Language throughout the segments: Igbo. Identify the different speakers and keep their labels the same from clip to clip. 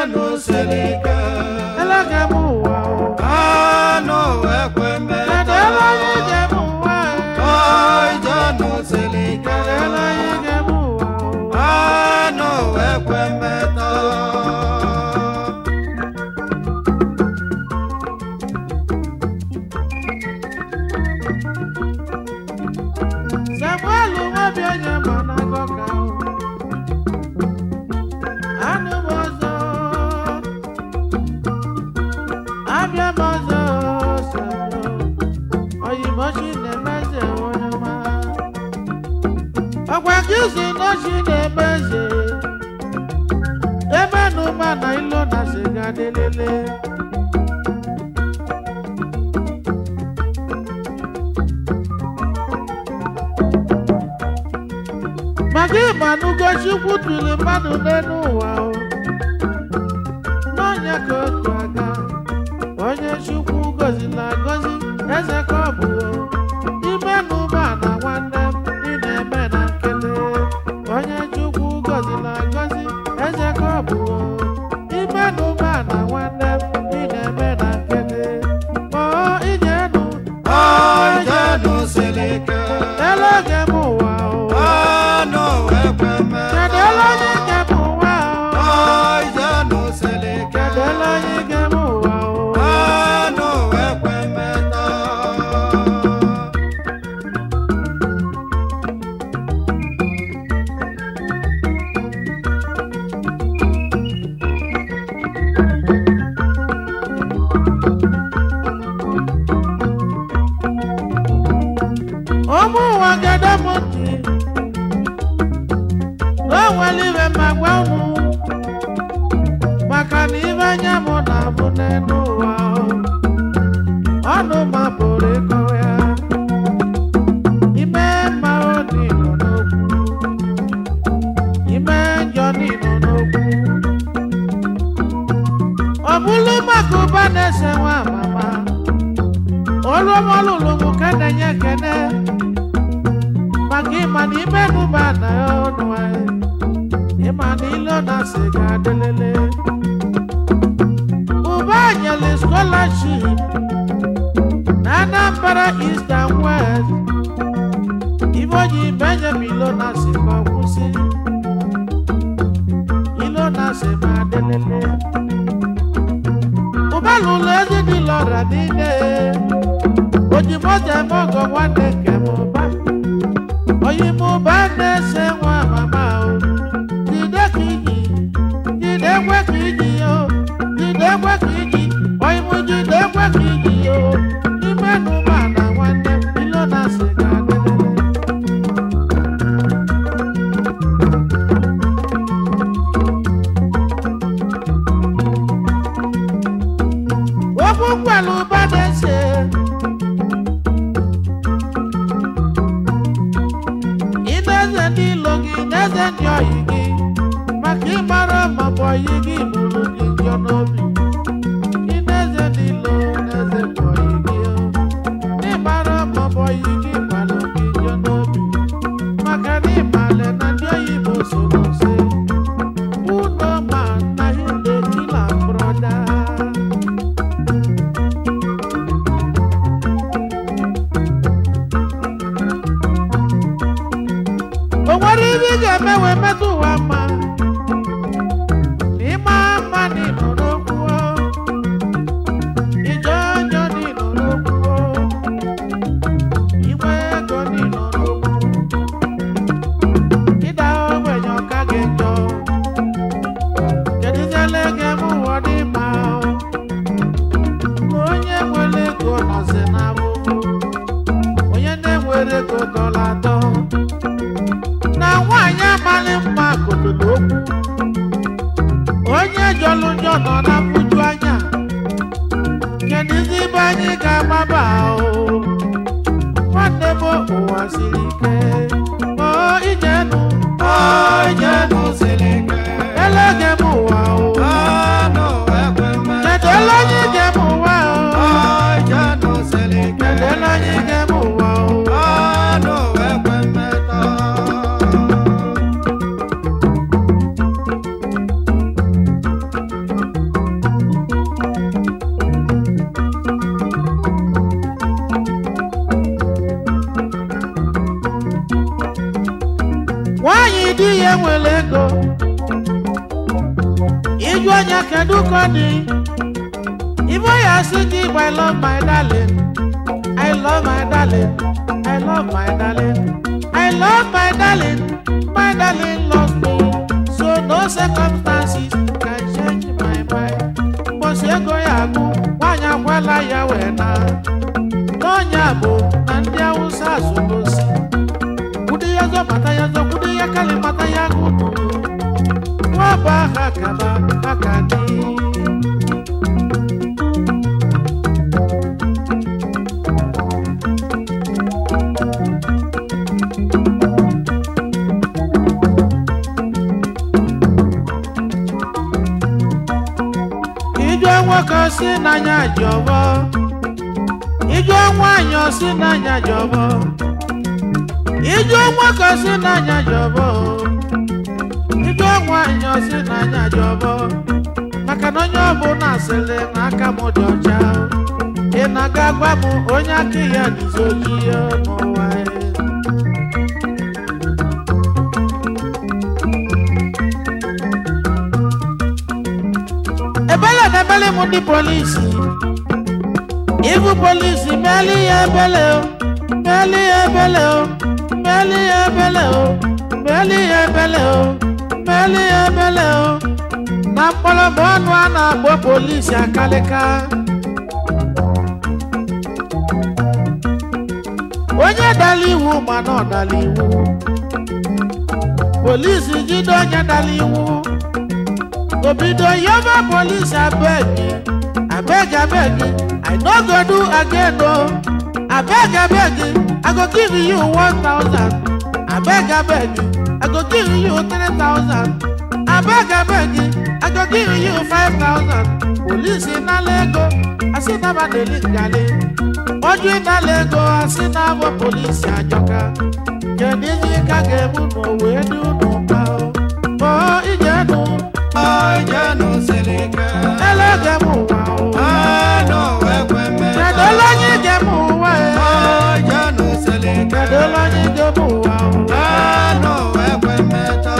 Speaker 1: ijenu siri ike
Speaker 2: elege m ụwa o
Speaker 1: anụ ekwe
Speaker 2: kedu ebe anyị
Speaker 1: mmetọ
Speaker 2: ga-eme ụwa
Speaker 1: ọ ijenu siri ike
Speaker 2: kedu ebe anyị ga-eme ụwa o
Speaker 1: anụ ekwe mmetọ
Speaker 2: Samuel nwabi onye ma na-agọ ka o anụ m ọzọ abịa m ọzọ Samuel oyibo chi na-eme eze onye ọma ọkwa gị si n'ochi na-eme eze ebe na ụma na ilo na siga dịlele maka ịgbanugo chukwu tụrụ mmadụ n'elu ụwa o n'ọnya ka otu aga onye chukwu gozila agozi eze ka ọ bụ o ime na ụba na nwanne m ị na-eme na nkele onye chukwu gozila agozi eze ka ọ bụ o ime na ụba na nwanne m ị na-eme na nkele o ijenu
Speaker 1: ọ ijenu siri ike
Speaker 2: eloge m ụwa o
Speaker 1: anụ ekwe
Speaker 2: kedu ele onye
Speaker 1: mmetọ
Speaker 2: nge m ụwa o
Speaker 1: ọ ijenu siri ike
Speaker 2: kedu ele onye nge m ụwa o
Speaker 1: anụ ekwe mmetọ
Speaker 2: ụmụ ụwa gede m ntị na o nwere ibe ma gwa unu maka na ibe anya m na-abụ n'elu ụwa o. ọnụ ma pụrụ ịkọwa ya ime mma odi nọ n'okwu ime njọ nọ n'okwu ọ bụrụ maka ụba na-ese nwa mama olụmọlụlụ m ka na-enye ekene maka ịma na ime nụba na ọnụ anyị ịma na ilo na asị ga-adịlele ụba nyere scholarship na Anambra East and West ibe oji benjamin ilo na asị ka ọ kwụsị ilo na asị ma adịlele ụba lụlụ ezi dị lọra niile ojimoja mọgọ nwanne nke m ụba oyimụba na-ese nwa mama o jide ka iji jide ekwe ka iji o jide ekwe ka iji oyimụ jide ekwe ka iji o ime n'ụba na nwanne m ilo na asị ga-adịrịrị okwu nkwelu ụba na-ese ị na-eze ndị ilo gị na-eze ndị oyi gị maka ịmara ma bụ oyi gị bụrụ gị njọ n'obi ị na-eze ndị ilo na-eze bụ oyi gị o. n'ịmara ma bụ oyi gị gbalụ gị njọ n'obi maka na ịmale na ndị oyibo soro se uno ma na hinde kila broda o nwere ihe ị ga-eme wee metụ ụwa mma n'ịma mma n'ịnọ n'okwu o. ije ọjọọ n'ịnọ n'okwu o. inwe ego n'ịnọ n'okwu ịda ogbenye ọka gị njọ kedụziele ga-eme ụwa dị mma o. na onye nwere ego nọzi n'abụbụ onye na-enwere ego dọla atọ na nwaanyị amalị mma kotolo okwu onye jọlụ njọ nọ na mfuju anya kedụzi ibe anyị ga-agbaba o nwanne m ụwa siri ike o ijenu
Speaker 1: ọ ijenu siri ike
Speaker 2: elege m ụwa o
Speaker 1: anụ ekwe mmetọ
Speaker 2: kedu ele onye ga m ụwa
Speaker 1: ọ
Speaker 2: o
Speaker 1: ijenu siri ike
Speaker 2: kedu ele onye ga m ụwa o
Speaker 1: anụ ekwe mmetọ
Speaker 2: nwanyị di ya nwere ego ịjụ onye kedu ka ọ dị ibe ya sị gị I love my darling I love my darling I love my darling I love my darling my darling loves me so no circumstances can change my mind mgbọsi ego ya agụ nwanyị akwala ya wee na n'ọnya bụ na ndị awụsa azụgosi kwudo ya zọ mata ya zọ kwudo ya kali mata ya gụdụ nwa bụ aha kaba aka dị ijụọ nwoke si n'anya ji ọbọ ijụọ nwaanyị si n'anya ji ọbọ ijụọ nwoke si n'anya ji ọbọ ijụọ nwaanyị si n'anya ji ọbọ maka na onye ọbụla asịrị na aka m dị ọcha ị na-aga gwa m onye aka ya dịzi ojii n'ụwa ya. ebele na ebele m ndị polisi ibu polisi meli ya ebele o meli ya ebele o meli ya ebele o meli ya ebele o meli ya ebele o na mkpọrọgwụ ọnụ a na-akpọ polisi akalịka onye dara iwu mana ọ dara iwu polisi jide onye dara iwu obido yoba police abeg abeg abeg i no go do again o abeg abeg i go give you one thousand abeg abeg i go give you three thousand abeg abeg i go give you five thousand police nala ego asi naba deli ngali ojú nala ego asi nabo police ajọka kedu ihe ka ga-ebu n'owe dị unu mma o o ijenu
Speaker 1: Ọjẹ́nu Seleke.
Speaker 2: ẹlẹ́gẹ̀ mú wa o.
Speaker 1: Àánú ẹgbẹ́ mẹ́ta.
Speaker 2: Kẹ̀dọ́ lọ́yìn gẹ̀ mú wa ẹ̀.
Speaker 1: Ọjẹ́nu Seleke.
Speaker 2: Kẹ̀dọ́ lọ́yìn gẹ̀ mú wa o.
Speaker 1: Àánú ẹgbẹ́ mẹ́ta.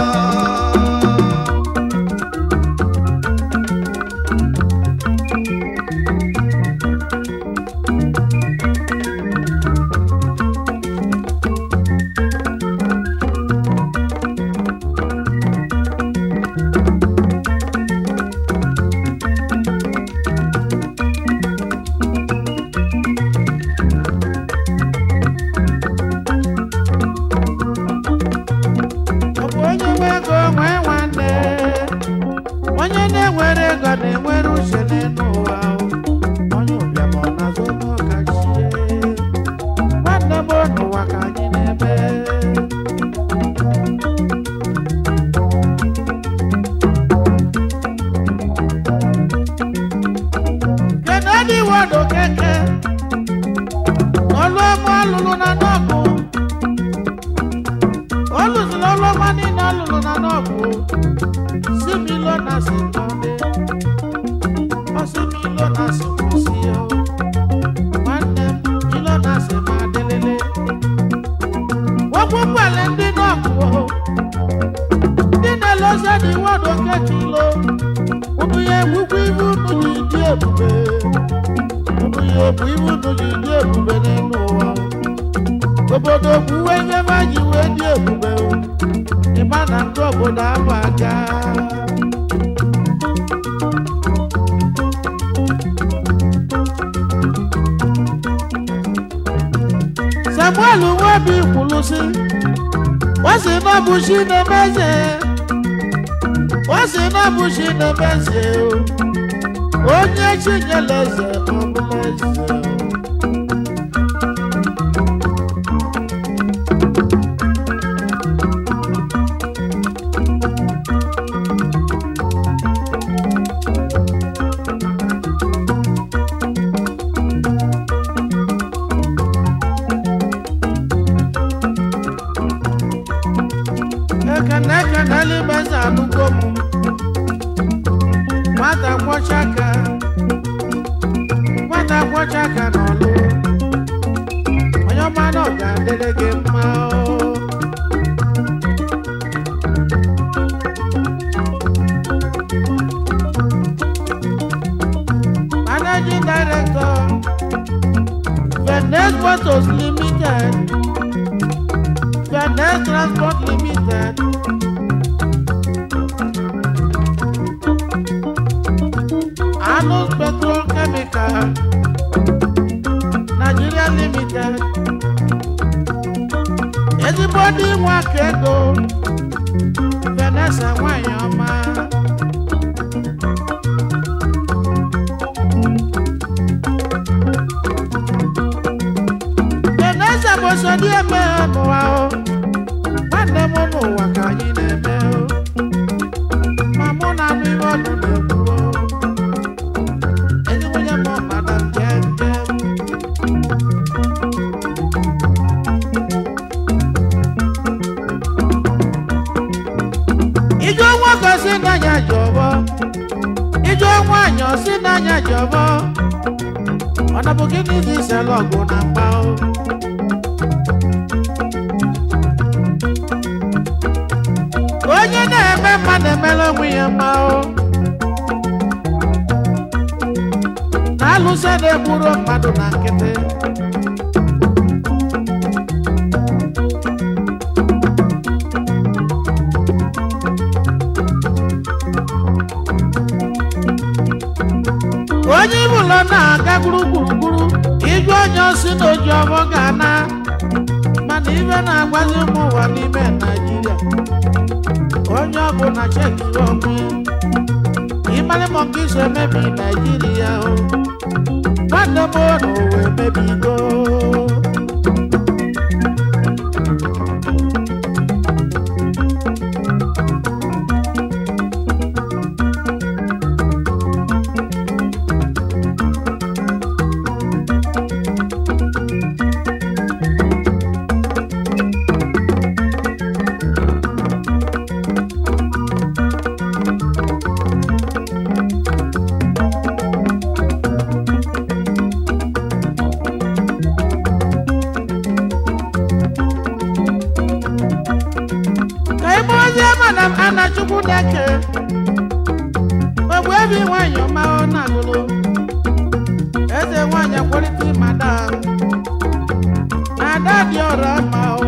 Speaker 2: Ọ bụ onye nwe ego nwee nwanne. Onye na-enwere ego na-enwere uche n'elu ụwa o. Onye ụbịam ọ na-azụ n'ọkachie. Nwanne m n'ụwa ka anyị na-eme. Kennedy Wado Keke. Ọlụ ọma alụlụ na nọọgụ. olùsùn ọlọ́mọ nínú alùlù nánà bò sí mi lọ́nà sí tọ́lé ọ sí mi lọ́nà sí kù sí ọ nwanne m mi lọ́nà sí máa délélé wọ́n kú pẹ̀lẹ́ ndị náà kú o ndị na-elose dị wọ́dọ̀ kẹ́kì lo unu ya egbukwa ibu unu ji dị ebube unu ya ebu ibu unu ji dị ebube n'elu ụwa o obodo kwuwe ihe ma ji wee dị ebube o ịma na ndị obodo abụ aga samuel nwebi kwuru sị o si na bụ chi na-eme eze o si na bụ chi na-eme eze o onye chi nyere eze ọ bụla eze o ekene ekene elimeze anụgo m nwata kwọcha aka nwata kwọcha aka n'ọlụ onye ọma na ọ ga-adịrị gị mma o. Photos Limited, Finance Transport Limited, Anus Petrol Chemical, Nigeria Limited, ezigbo ndị nwe aka ego, Vanessa nwanyị ọma. Vanessa bụ so dị eme n'ụwa o, nwanne m n'ụwa ka anyị na-eme o, ma mụ na anụ ihe ọnụ na-ekwu o. Ezi nwunye m madam jem jem. Ijó nwoke si n'anya jọbọ, ijó nwaanyị si n'anya jọbọ, ọ na bụ gịnị dị iselu ọgụ na mgba o? Onye na-eme mma na-emere onwe ya mma o. Na-alụso na-egburu mmadụ na nkịtị. onye ibu ụlọ na-aga gburugburu iju onye osi na oji ọbọ ga-ana mana ibe na-agbazi ụmụ ụwa n'ime naijiria onye ọbụ na cheki onwe ịmarị ma nke iso emebi naijiria o nwanne m na ụwa emebigo ka ebe ozi mana m ana chukwu na-eke ogbu ebi nwanyị ọma ọ na-agụlụ eze nwanyị kwalite madam ada dị ọrụ mma o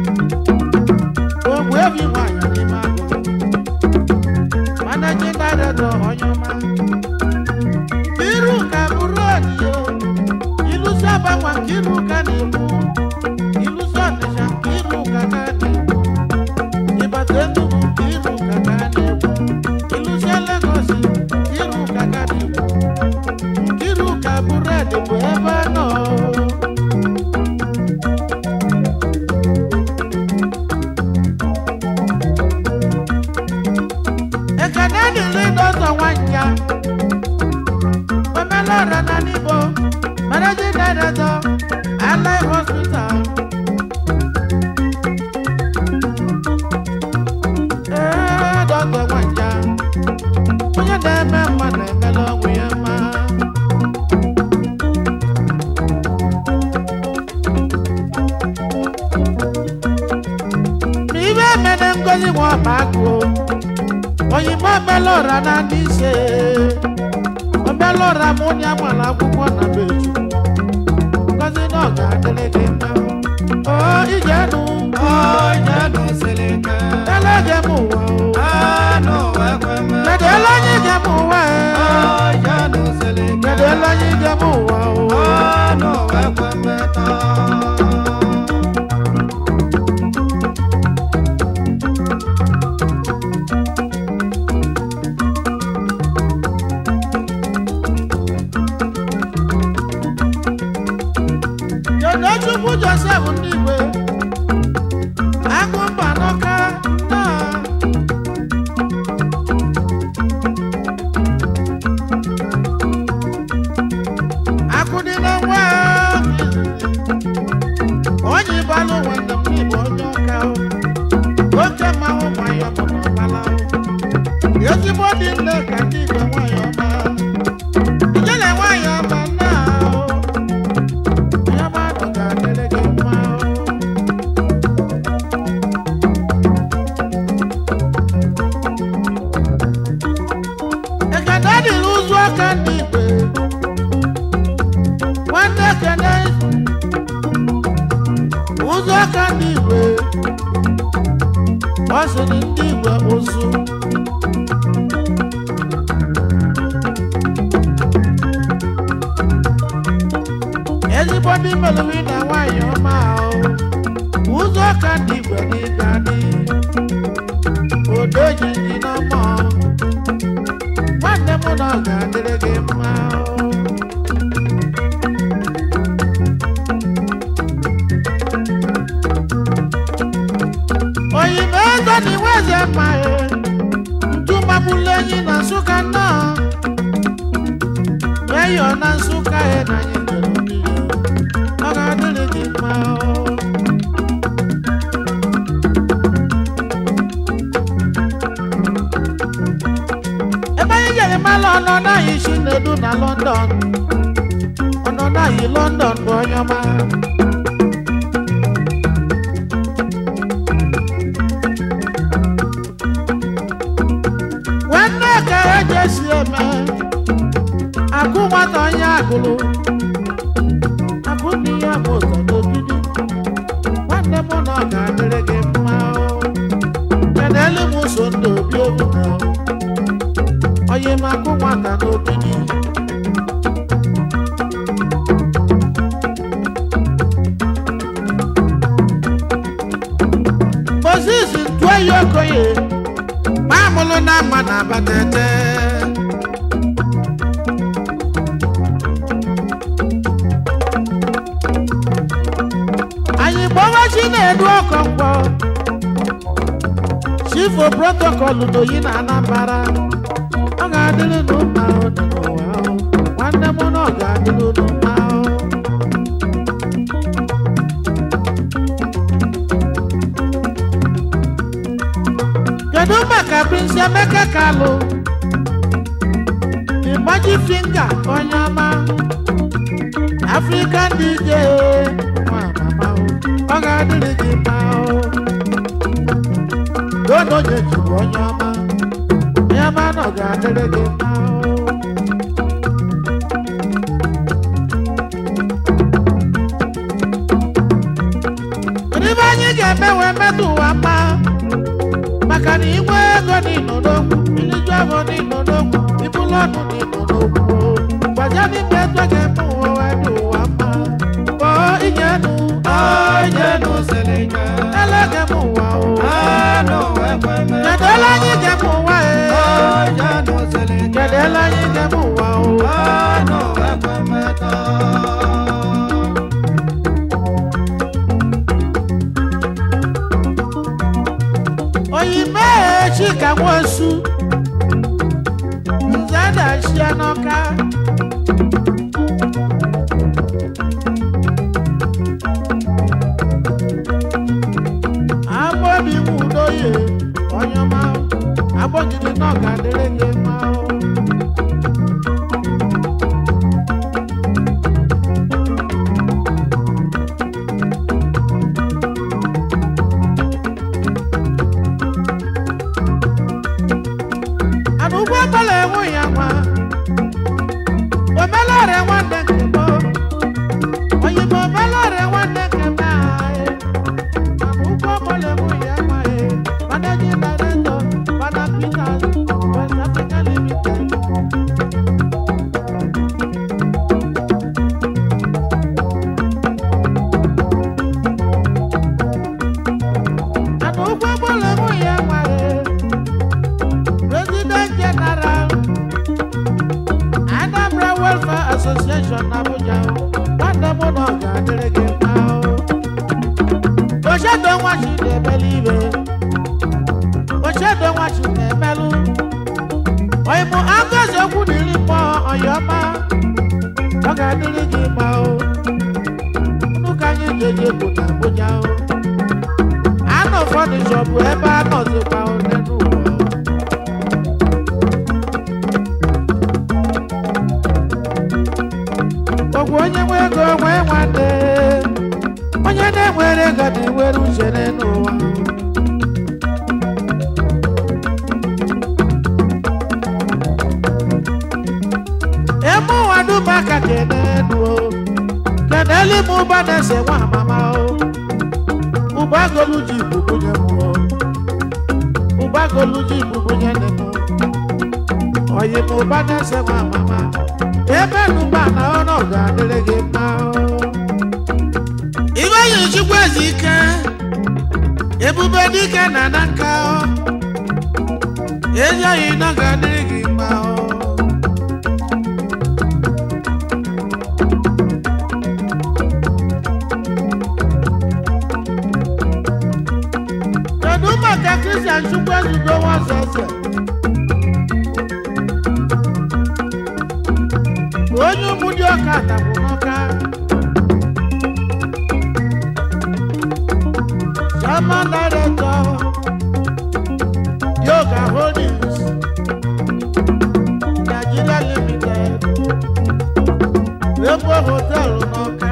Speaker 2: ogbu ebi nwanyị n'ime agụlụ managing director onye ọma iru ka bụrụ odiyo ilusi agbanwa nke iru ka na-ekwu ilusi ọnịsha nke iru ka ka na-ekwu ịbata Enugu ka iru ka ka na-ekwu ilusie Lagos iru ka ka na-ekwu iru ka bụredị bụ ebe a nọ ekene dịrị dọzọ nwanja omelọra na n'igbo managing director allied hospital ee dọzọ nwanja onye na-eme mma na-emela ọnwụ ya mma na ibe emene ngozi nwa ọba agụ oyibo melora na ndị ise omelora mụ ya mara akwụkwọ na beju ngozi na ọ ga-adịrị gị mma o ijenu
Speaker 1: Ọjànú Seleke.
Speaker 2: elege m ụwa o
Speaker 1: Anụ ekwe
Speaker 2: kedu
Speaker 1: mmetọ.
Speaker 2: ele onye ige m ụwa e
Speaker 1: Ọjànú Seleke.
Speaker 2: kedu ele onye ige m ụwa o
Speaker 1: Anụ ekwe mmetọ.
Speaker 2: kedu chukwu josef ndị igwe agụ mba n'ọka nnọọ akụdị na nwa onye ịbalụ nwanne m n'igbo onye ọka o. oke mmanwụ nwanyị ọbụ n'ọbala o. ezigbo dị nne ka ndị igwe nwanyị ọma ijele nwanyị ọma nna o onye mmadụ ga-adịrị gị mma o. ekene dịrị ụzụ aka ndị igwe nwanne ekene ọ sị na ndị igwe ụzụ ezigbo ndị melụri na nwaanyị ọma ahụ ụzọ ka ndị igwe n'ịga dị odo jiji n'ọmọ nwanne m na ọ ga-adịrị gị mma ahụ oyibo ego na iwe eze mmaghị ntu magbulu enyi na nsụka nnọọ meyọ na nsụka ya na anyị jere niile ọ ga-adịrị gị mma o. ebe anyị jere mala ọnọ naghị isi na-edu na london ọnọ naghị london bụ onye ọma nwanne ka eji esi eme akụ nwata onye agụlụ akụ dị ya bụ ụzọ n'ogidi nwanne m na ọ ga-adịrị gị mma o. kedụ m so ndụ obi obi na onye m akụ nwata n'ogidi moses ntụoyi okoye mamụlụ na mma na abatete anyị gbawa chi na-edu ọkọngwọ chifo protokọlụ n'oyi na anambara ọ ga-adịrị n'ụmụ ahụ dị n'ụwa ahụ nwanne m na ọ ga-adịrị n'ụmụ ahụ kedu maka prince emeka kalụ ịgbaji finga onye ọma african dj nwa mama o, ọ ga-adịrị gị mma o dodo onye jiri onye ọma onye ọma na ọ ga-adịrị gị mma o kedu ibe anyị ga-eme wee metụ ụwa mma maka na inwe ego n'ịnọ n'okwu iliju afọ n'ịnọ n'okwu ibulu ọnụ n'ịnọ n'okwu gbaja n'ime ego ga-eme ụwa wee dị ụwa mma kpọọ inyenu
Speaker 1: Ojenu seleke.
Speaker 2: elege m ụwa o
Speaker 1: Anu ekweme.
Speaker 2: kedu ele anyị ga-eme ụwa e
Speaker 1: Ojenu seleke.
Speaker 2: kedu ele anyị ga-eme ụwa o
Speaker 1: Anu ekweme taa.
Speaker 2: oyime chika nwosu nze dachie n'ọka agbọbi nwudoye onye ọma agbọgide na ọ ga-adịrị gị mma o. ana ụgbọ ọbụla enwe ya nwa omelọrị nwanne nke m oyibo omelọrị nwanne nke m anyị mana ụgbọ ọbụla enwe ya nwa e managing director mana peters west africa limited ana ụgbọ ọbụla enwe ya nwa e President General Anambra Welfare Association Abuja nwanne m na ọ ga-adịrị gị mma o. Ochedo nwachi na-emelu ibe Ochedo nwachi na-emelụ Oyimụ Ngozi okwu na iri mmụọ ọyọma ọ ga-adịrị gị mma o Unu ka anyị ga-eji bụ na Abuja o Anọ fọnịchọ bụ ebe a nọzikwa one n'ụwa o. ọgwụ onye nwe ego nwee nwanne onye na-enwere ego na-enwere uche n'ụwa eme ụwa dum aka kenenu kenelu m ụba na-ese nwa amama o ụba agolu ji bụ nwunye m o gbagoluji bubunye nenu oyi mo ba na-ese ma mama ebe nụba na ọnụ ga-adịrị gị mma o. iwe yi chukwu ezi ike ebube dike na na nka o. ezi oyi nọ ga-adịrị gị mma o. kedu maka kristian chukwu ezugo nwazọ eze onye ụmụ dị ọka tabụ n'ọka chairman director yoga holdings nigeria limited rainbow hotel n'ọka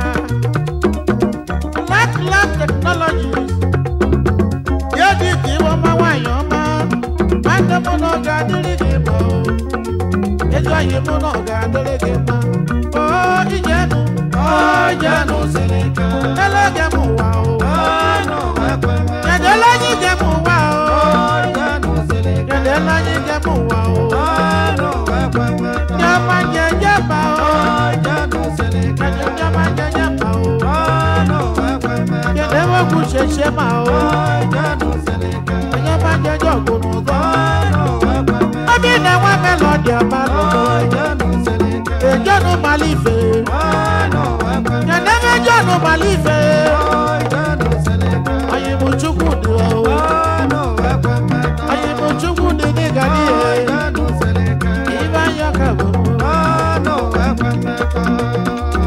Speaker 2: black lab technologies yóò di kí wọ́n máa wáyàn ọmọ mákẹ́mú náà ga dúrígì mọ́ o ètò àyèmú náà ga dúrígì mọ́ o ìjẹnu
Speaker 1: Ọjànú Sẹ̀lẹ̀kẹ́.
Speaker 2: ẹlẹ́gẹ̀mú wà o
Speaker 1: Ọ̀nà ẹ̀pẹ̀mẹ́.
Speaker 2: kẹ̀dẹ́ lẹ́yìn gẹ̀mú wà o
Speaker 1: Ọjànú Sẹ̀lẹ̀kẹ́.
Speaker 2: kẹ̀dẹ́ lẹ́yìn gẹ̀mú wà o
Speaker 1: Ọ̀nà ẹ̀pẹ̀mẹ́.
Speaker 2: jẹ́ máa jẹ jẹ́ bá o
Speaker 1: Ọjànú Sẹ̀lẹ̀kẹ́.
Speaker 2: kẹ̀dẹ́ jẹ́ máa jẹ jẹ́ bá o
Speaker 1: Ọ̀nà ẹ̀pẹ̀mẹ́.
Speaker 2: kẹ̀dẹ́ wọ́n kú ṣẹṣẹ máa o
Speaker 1: Ọjànú Sẹ̀lẹ̀kẹ́.
Speaker 2: ẹ̀yẹ́ máa jẹ jẹ́ ògùnù gan
Speaker 1: Ọ̀nà ẹ̀pẹ̀mẹ́.
Speaker 2: ọbí náà wọ́n mẹ́lọ́dì ọba lọ
Speaker 1: Ọjànú Sẹ̀lẹ̀kẹ́.
Speaker 2: èjọ́nu màlífẹ́.
Speaker 1: Ọ̀nà ẹ̀pẹ̀mẹ́.
Speaker 2: Kedebe jọnu malife,
Speaker 1: Ọjànú Sẹ̀lẹ̀kẹ́.
Speaker 2: ayimu chukwu dị o,
Speaker 1: Ọ̀nà ẹ̀pẹ̀mẹ́.
Speaker 2: ayimu chukwu dị n'ịga n'ihe,
Speaker 1: Ọjànú Sẹ̀lẹ̀kẹ́.
Speaker 2: ibe anya ka bụ.
Speaker 1: Ọ̀nà ẹ̀pẹ̀mẹ́.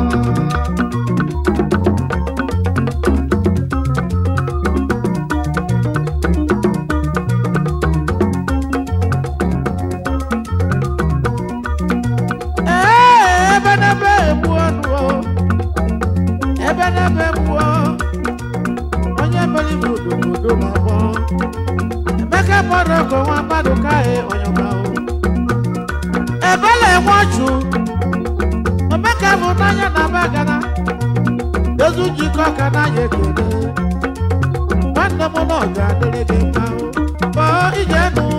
Speaker 2: Ee, ebe n'ebe egbu ọnụ o, ebe n'ebe egbu ọ, onye mere ibu odobodo ma gbọ. Emeka gbọdọ ka nwa mmadụ kaghị ọnyọba o. Ebele enwe ọchụ, Emeka bụ n'anya na bagana, ezu njikọ ka n'anya ekele. Nwanne m na ọ ga-adịrị gị mma o, kpọọ ije nụ.